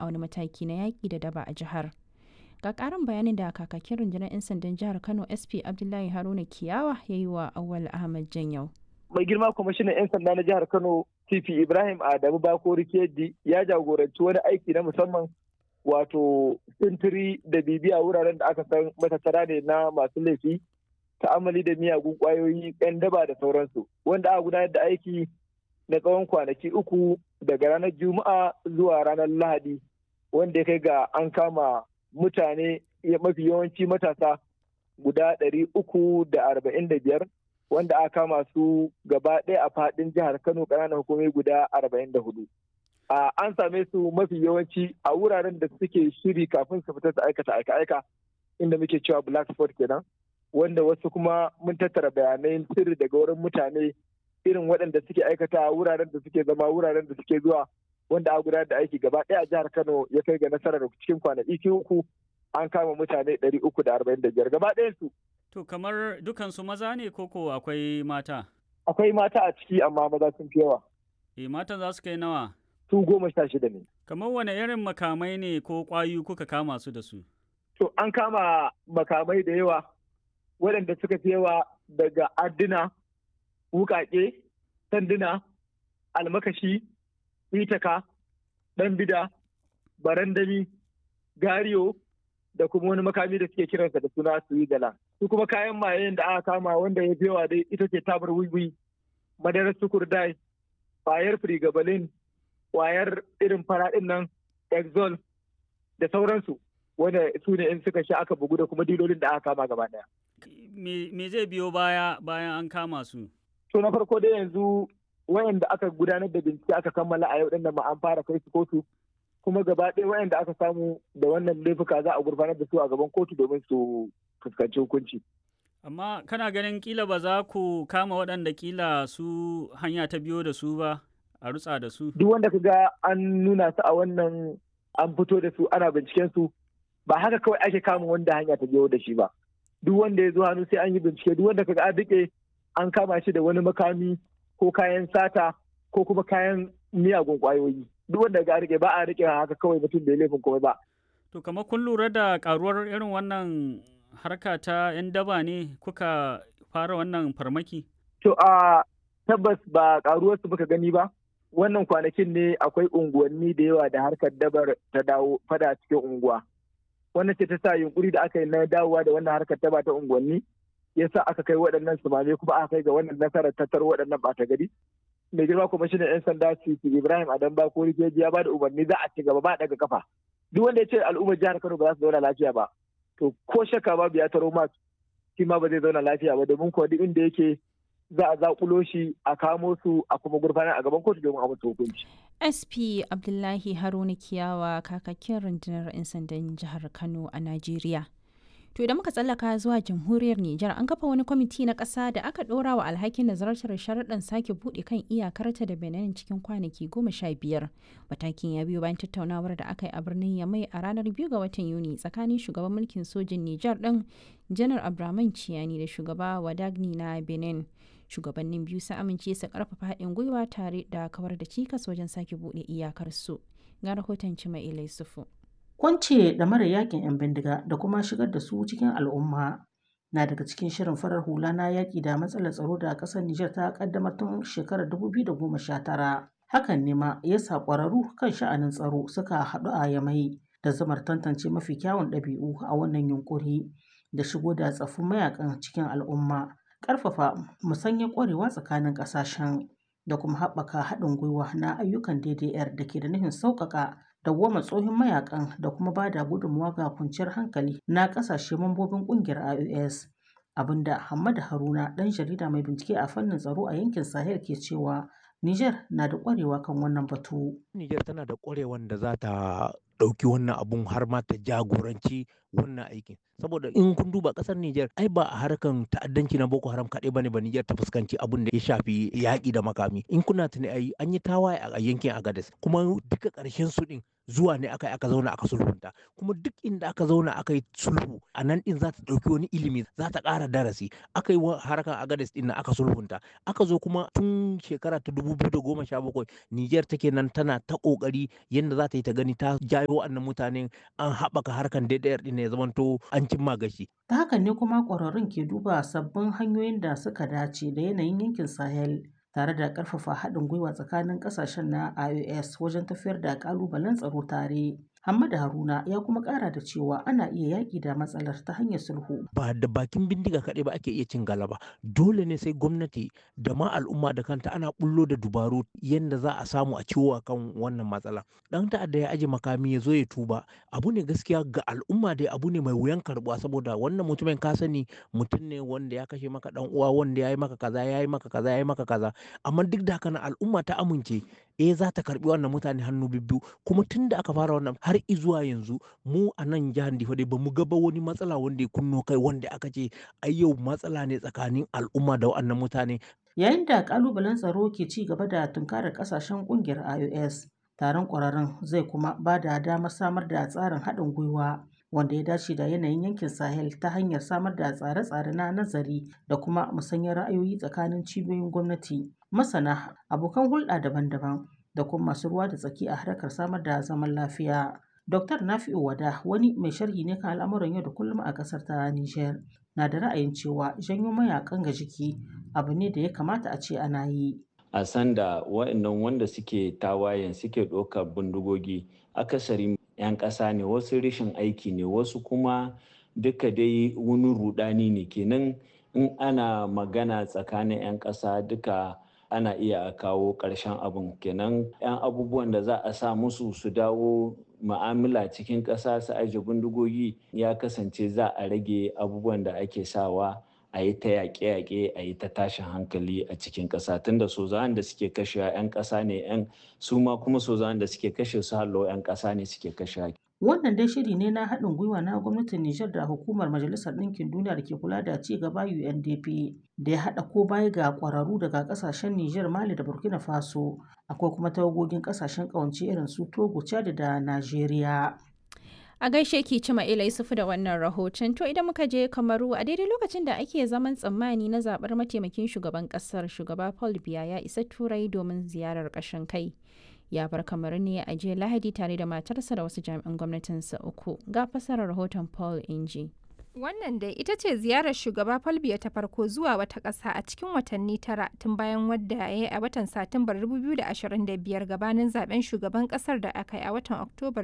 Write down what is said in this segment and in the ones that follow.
wani mataki na yaƙi da daba a jihar. Ga ƙarin bayanin da kakakin rundunar 'yan sandan jihar Kano SP Abdullahi Haruna Kiyawa ya yi wa Awal Ahmad Janyau. Mai girma kwamishinan 'yan sanda na jihar Kano TP Ibrahim Adamu Bakori Keji ya jagoranci wani aiki na musamman wato sintiri da bibiya wuraren da aka san matattara ne na masu laifi ta'amali da miyagun kwayoyi 'yan daba da sauransu wanda aka gudanar da aiki na tsawon kwanaki uku daga ranar juma'a zuwa ranar lahadi wanda ya kai ga an kama mutane mafi yawanci matasa guda ɗari uku da arba'in da biyar wanda aka kama su gaba ɗaya a faɗin jihar kano ƙananan hukumomi guda arba'in da hudu an same su mafi yawanci a wuraren da suke shiri kafin su fita su aikata aika-aika inda muke cewa black spot kenan wanda wasu kuma mun tattara bayanai sirri daga wurin mutane irin waɗanda suke aikata wuraren da suke zama wuraren da suke zuwa wanda a gudanar da aiki gaba ɗaya a jihar Kano ya kai ga nasarar cikin kwanaki uku an kama mutane ɗari uku da arba'in da biyar gaba ɗayan su. To kamar dukansu maza ne koko akwai mata? Akwai mata a ciki amma maza sun fi yawa. E matan za su kai nawa? Su goma sha shida ne. Kamar wane irin makamai ne ko ƙwayoyi kuka kama su da su? To an kama makamai da yawa waɗanda suka fi yawa daga adduna, wukaƙe, sanduna, almakashi, itaka, ɗan bida, barandami, gariyo da kuma wani makami da suke kiransa da suna su yi dala. Su kuma kayan mayen da aka kama wanda ya fi yawa dai ita ce tabar wiwi, madarar sukurdai, kwayar frigabalin, kwayar irin faraɗin nan, exol da sauransu. wanda su ne in suka sha aka bugu da kuma dilolin da aka kama gaba daya. Me zai biyo baya bayan an kama su? To na farko dai yanzu wayanda aka gudanar da bincike aka kammala a yau dinnan ma an fara kai su kotu kuma gaba ɗaya wayanda aka samu da wannan laifuka za a gurfanar da su a gaban kotu domin su fuskanci hukunci. Amma kana ganin kila ba za ku kama waɗanda kila su hanya ta biyo da su ba a rutsa da su? Duk wanda ka ga an nuna su a wannan an fito da su ana binciken su ba haka kawai ake kama wanda hanya ta biyo da shi ba duk wanda ya zo hannu sai an yi bincike duk wanda kaga an rike an kama shi da wani makami ko kayan sata ko kuma kayan miyagun kwayoyi duk wanda ga rike ba a rike haka kawai mutum bai laifin komai ba to kamar kun lura da karuwar irin wannan harka ta yan daba ne kuka fara wannan farmaki to a tabbas ba karuwar su muka gani ba wannan kwanakin ne akwai unguwanni da yawa da harkar dabar ta dawo fada cikin unguwa wannan ce ta sa yunkuri da aka yi na dawowa da wannan harkar ta ta unguwanni ya sa aka kai waɗannan sumame kuma aka kai ga wannan nasarar tattar waɗannan ɓata gari mai girma kuma shi ne yan sanda titi ibrahim adam ba ko rikeji ya ba da umarni za a ci gaba ba daga kafa duk wanda ya ce al'ummar jihar kano ba za su zauna lafiya ba to ko shakka babu ya taro ma shi ma ba zai zauna lafiya ba domin kuwa duk inda yake za a zakulo shi a kamo su a kuma gurfanar a gaban kotu domin a musu hukunci. SP Abdullahi Haruna Kiyawa kakakin rundunar 'yan sandan jihar Kano a Najeriya. To idan muka tsallaka zuwa jamhuriyar Nijar an kafa wani kwamiti na ƙasa da aka ɗora wa alhakin nazartar sharaɗin sake buɗe kan iyakarta da Benin cikin kwanaki goma sha biyar. Matakin ya biyo bayan tattaunawar da aka yi a birnin Yamai a ranar biyu ga watan Yuni tsakanin shugaban mulkin sojin Nijar ɗin Janar Abdurrahman Ciyani da shugaba Wadagni na Benin. Shugabannin biyu sun amince su ƙarfafa haɗin gwiwa tare da kawar da cikas wajen sake buɗe iyakarsu. Ga rahoton Cima Ilai Sufu. Kwance da mara yakin 'yan bindiga da kuma shigar da su cikin al'umma na daga cikin shirin farar hula na yaƙi da matsalar tsaro da ƙasar Nijar ta ƙaddamar tun shekarar 2019. Hakan ne ma ya sa ƙwararru kan sha'anin tsaro suka haɗu a Yamai da zamar tantance mafi kyawun ɗabi'u a wannan yunƙuri da shigo da tsaffin mayakan cikin al'umma, ƙarfafa musanyar ƙwarewa tsakanin ƙasashen da kuma haɓaka haɗin gwiwa na ayyukan DDR da ke da nufin sauƙaƙa dawwama tsohon mayakan da kuma ba da gudunmawa ga kwanciyar hankali na kasashe mambobin kungiyar IOS abinda Hamad Haruna dan jarida mai bincike a fannin tsaro a yankin Sahel ke cewa Niger na da kwarewa kan wannan batu. Niger tana da kwarewan da za ta ɗauki wannan abun har ma ta jagoranci wannan aikin saboda in kun duba ƙasar Niger ai ba a harkan ta'addanci na Boko Haram kaɗai bane ba Niger ta fuskanci abun da ya shafi yaƙi da makami in kuna tuni ai an yi tawaye a yankin Agadez kuma duka ƙarshen su ɗin zuwa ne aka yi aka zauna aka sulhunta kuma duk inda aka zauna aka yi sulhu a nan din za ta ɗauki wani ilimi za ta ƙara darasi aka yi harkar agades din aka sulhunta aka zo kuma tun shekara ta dubu biyu da goma sha bakwai Nijar take nan tana ta ƙoƙari yadda za ta yi ta gani ta jayo wa'annan mutanen an haɓaka harkar DDR din ya zamanto an cimma gashi. Ta hakan ne kuma ƙwararrun ke duba sabbin hanyoyin da suka dace da yanayin yankin Sahel tare da ƙarfafa haɗin gwiwa tsakanin ƙasashen na IOS wajen tafiyar da ƙalubalen tsaro tare. Hamada Haruna ya kuma ƙara da cewa ana iya yaƙi da matsalar ta hanyar sulhu. Ba da bakin bindiga kaɗai ba ake iya cin galaba. Dole ne sai gwamnati da ma al'umma da kanta ana bullo da dubaru yadda za a samu a ciwo kan wannan matsala. Dan ta'adda ya aje makami ya zo ya tuba. Abu ne gaskiya ga al'umma dai abu ne mai wuyan karɓuwa saboda wannan mutumin ka sani mutum ne wanda ya kashe maka dan uwa wanda ya yi maka kaza ya yi maka kaza ya yi maka kaza. Amma duk da haka al'umma ta amince eh za ta karɓi wannan mutane hannu bibbiyu kuma tun da aka fara wannan har izuwa yanzu mu a nan jihar Difa dai bamu ga ba wani matsala wanda ya kunno kai wanda aka ce ai yau matsala ne tsakanin al'umma da wannan mutane. Yayin da kalubalen tsaro ke ci gaba da tunkarar kasashen kungiyar IOS, taron ƙwararrun zai kuma ba da damar samar da tsarin haɗin gwiwa wanda ya dace da yanayin yankin Sahel ta hanyar samar da tsare-tsare na nazari da kuma musanyar ra'ayoyi tsakanin cibiyoyin gwamnati, masana, abokan hulɗa daban-daban da kuma masu ruwa da tsaki a harkar samar da zaman lafiya. Dr. Nafi'u Wada wani mai sharhi ne kan al'amuran yau da kullum a ƙasar ta Nijar na da ra'ayin cewa janyo mayakan ga jiki abu ne da ya kamata a ce ana yi. A sanda wa'annan wanda suke tawayen suke ɗaukar bindigogi akasari 'yan ƙasa ne wasu rashin aiki ne wasu kuma duka dai wani rudani ne kenan in ana magana tsakanin 'yan ƙasa duka ana iya kawo ƙarshen abin kenan 'yan abubuwan da za a sa musu su dawo ma'amala cikin ƙasa su aje bindigogi ya kasance za a rage abubuwan da ake sawa a yi ta yaƙe-yaƙe a yi ta tashin hankali a cikin ƙasa tunda sozawan da suke kashe 'yan ƙasa ne 'yan su ma kuma sozawan da suke kashe su hallo 'yan ƙasa ne suke kashe Wannan dai shiri ne na haɗin gwiwa na gwamnatin Nijar da hukumar Majalisar Ɗinkin Duniya da ke kula da ci gaba UNDP da ya haɗa ko baya ga ƙwararru daga ƙasashen Nijar, Mali da Burkina Faso. Akwai kuma tawagogin ƙasashen ƙawance irin su Togo, Chad da Najeriya. A gaishe ki cima ila Yusufu da wannan rahoton. To idan muka je Kamaru a daidai lokacin da ake zaman tsammani na zaɓar mataimakin shugaban ƙasar shugaba Paul Biya ya isa Turai domin ziyarar ƙashin kai. ya bar kamar ne a jiya lahadi tare da matarsa da wasu jami'an gwamnatinsa uku ga fasarar rahoton paul inji wannan dai ita ce ziyarar shugaba falbiya ta farko zuwa wata ƙasa a cikin watanni tara tun bayan wadda ya yi a watan satumbar 2025 gabanin zaben shugaban ƙasar da aka yi a watan oktobar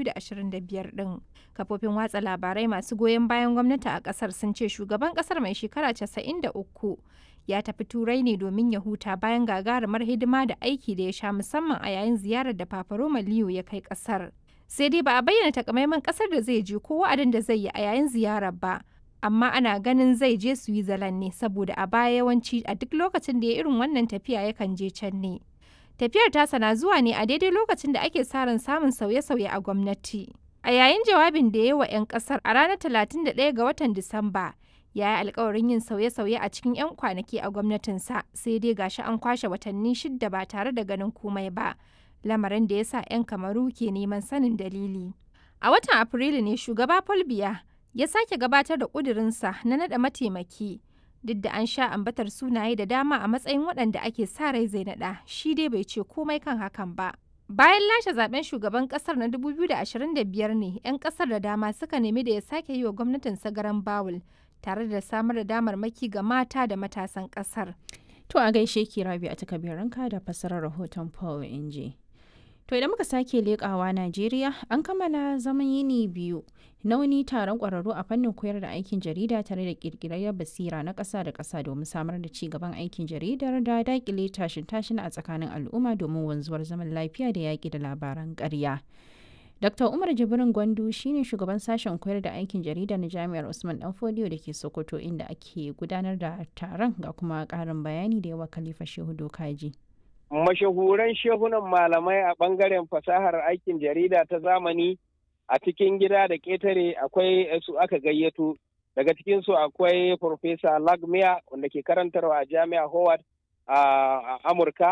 2025 din kafofin watsa labarai masu goyon bayan gwamnati a ƙasar sun ce shugaban ƙasar mai shekara 93 ya tafi turai ne domin ya huta bayan gagarumar hidima da aiki da ya sha musamman a yayin ziyarar da Papa Roma Leo ya kai kasar. Sai dai ba a bayyana takamaiman kasar da zai je ko wa'adin da zai yi a yayin ziyarar ba. Amma ana ganin zai je Switzerland ne saboda a baya yawanci a duk lokacin da ya irin wannan tafiya yakan je can ne. Tafiyar tasa na zuwa ne a daidai lokacin da ake sa ran samun sauye-sauye a gwamnati. A yayin jawabin da ya yi wa 'yan kasar a ranar 31 ga watan Disamba, ya yi alkawarin yin sauye-sauye a cikin 'yan kwanaki a gwamnatinsa sai dai gashi an kwashe watanni shidda ba tare da ganin komai ba lamarin da ya sa 'yan kamaru ke neman sanin dalili a watan afrilu ne shugaba Biya ya sake gabatar da ƙudurinsa na naɗa mataimaki duk da an sha ambatar sunaye da dama a matsayin waɗanda ake sa rai zai naɗa shi dai bai ce komai kan hakan ba Bayan lashe zaben shugaban kasar na 2025 ne 'yan kasar da dama suka nemi da ya sake yi wa gwamnatin sagaran bawul tare da samar da damarmaki ga mata da matasan kasar. To a gaishe ki rabi a takabiranka da fasarar rahoton Paul Inji. To idan muka sake leƙawa Najeriya an kammala zaman yini biyu na wani taron ƙwararru a fannin koyar da aikin jarida tare da ƙirƙirar basira na ƙasa da ƙasa domin samar da ci gaban aikin jaridar da daƙile tashin tashin a tsakanin al'umma domin wanzuwar zaman lafiya da yaƙi da labaran ƙarya. Dr. Umar Jibrin Gwandu shine shugaban sashen koyar da aikin jarida na Jami'ar Usman Danfodiyo da ke Sokoto inda ake gudanar da taron ga kuma ƙarin bayani da yawa Khalifa Shehu Dokaji. Mashahuran shehunan malamai a ɓangaren fasahar aikin jarida ta zamani a cikin gida da ƙetare akwai su aka gayyato. Daga cikinsu akwai Profesa Lagmia wanda ke karantarwa a Jami'a Howard a Amurka.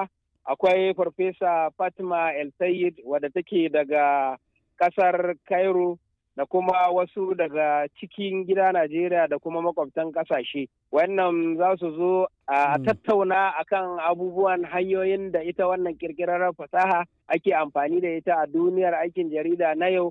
akwai farfesa fatima el sayid wadda take daga kasar cairo da kuma wasu daga cikin gida najeriya da kuma makwabtan kasashe wannan za su zo a tattauna akan abubuwan hanyoyin da ita wannan kirkirar fasaha ake amfani da ita a duniyar aikin jarida na yau